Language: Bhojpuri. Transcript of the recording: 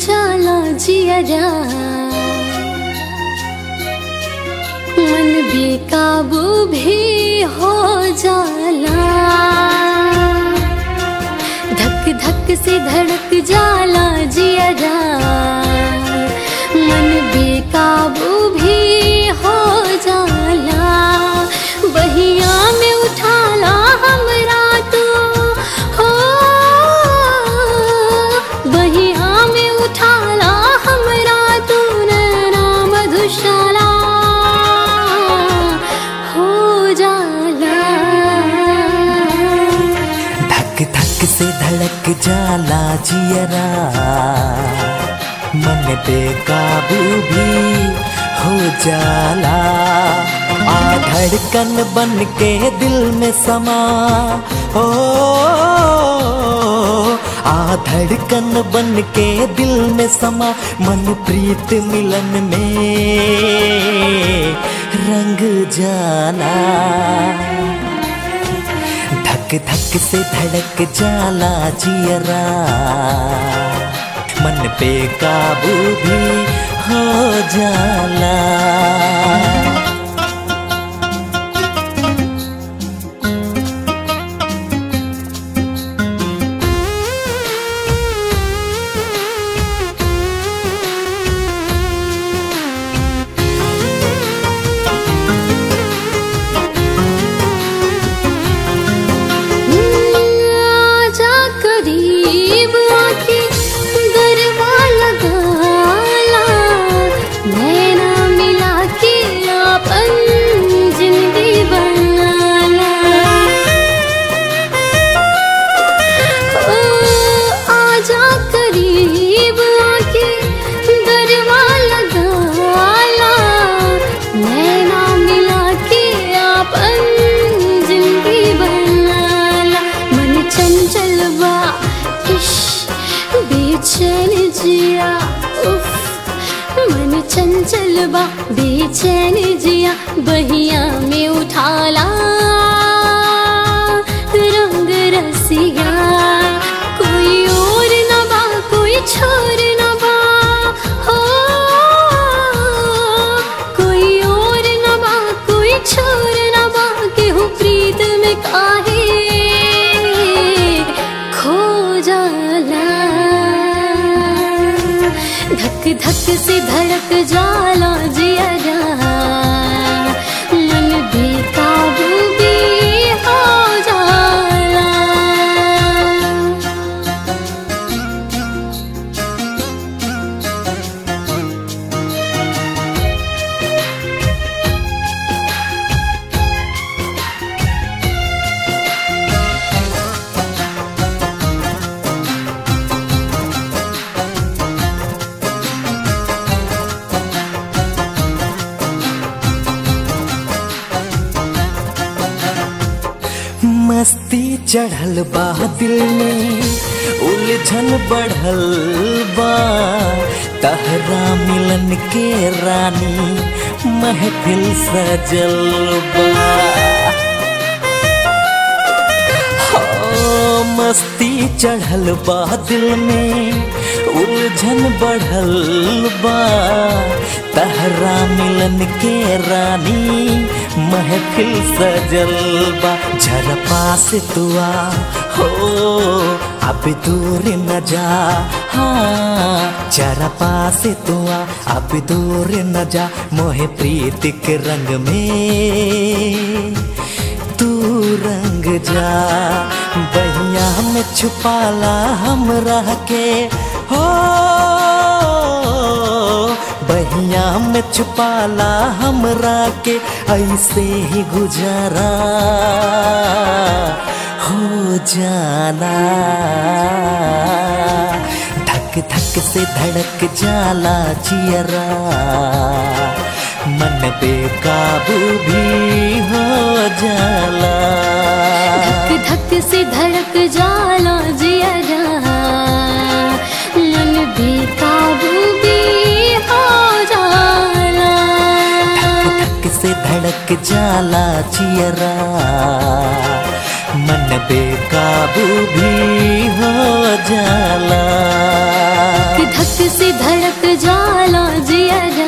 जाला जियरा मन बेकाबू भी हो जाला धक धक से धड़क जाला जियरा मन बेकाबू भी हो जाला बहिया में उठाला हमरा तू हो बहिया में उठाला हमरा तू नैना मधुशाला हो जाला धक धक से धड़क जाला जियरा मन बेकाबू भी हो जाला आ धड़कन बन के दिल में समा ओ आ धड़कन बन के दिल में समा मन प्रीत मिलन में रंग जाला धक धक से धड़क जाला जियरा मन पे काबू भी हो जाला आजा करीब आके गरबा लगाला नैना मिला के अपन जिंदगी बनाला ओ, आजा करीब आके गरबा लगाला नैना मिला के अपन जिंदगी बनाला मन चंचल बा इश बेचैन जिया उफ मन चंचल बा बेचैन जिया बहिया में उठाला रंग रसिया कोई और न बा कोई छोर न बा हो कोई और न बा कोई छोर न बा केहू प्रीत में काहे खो जाला धक धक से धड़क जाला जिया मन बेकाबू भी हो जाला मस्ती चढ़ल बा दिल में उलझन बढ़ल बा तहरा मिलन के रानी महफिल सजल बा हो, मस्ती चढ़ल बा दिल में उलझन बढ़ल बा तहरा मिलन के रानी महफिल सजल बा जरा पास तुआ हो अब दूर न जा हाँ जरा पास तुआ अब दूर न जा मोहे प्रीत के रंग में तू रंग जा बहिया में छुपाला हम रह के हो बहिया में छुपाला हमरा के ऐसे ही गुजारा हो जाना धक धक से धड़क जाला जियरा मन बेकाबू भी हो जाला धक धक से धड़क जाला जिया मन बेकाबू भी हो जाला धक धक से धड़क जाला जियरा मन बेकाबू भी हो जाला कि धक से धड़क जाला जिया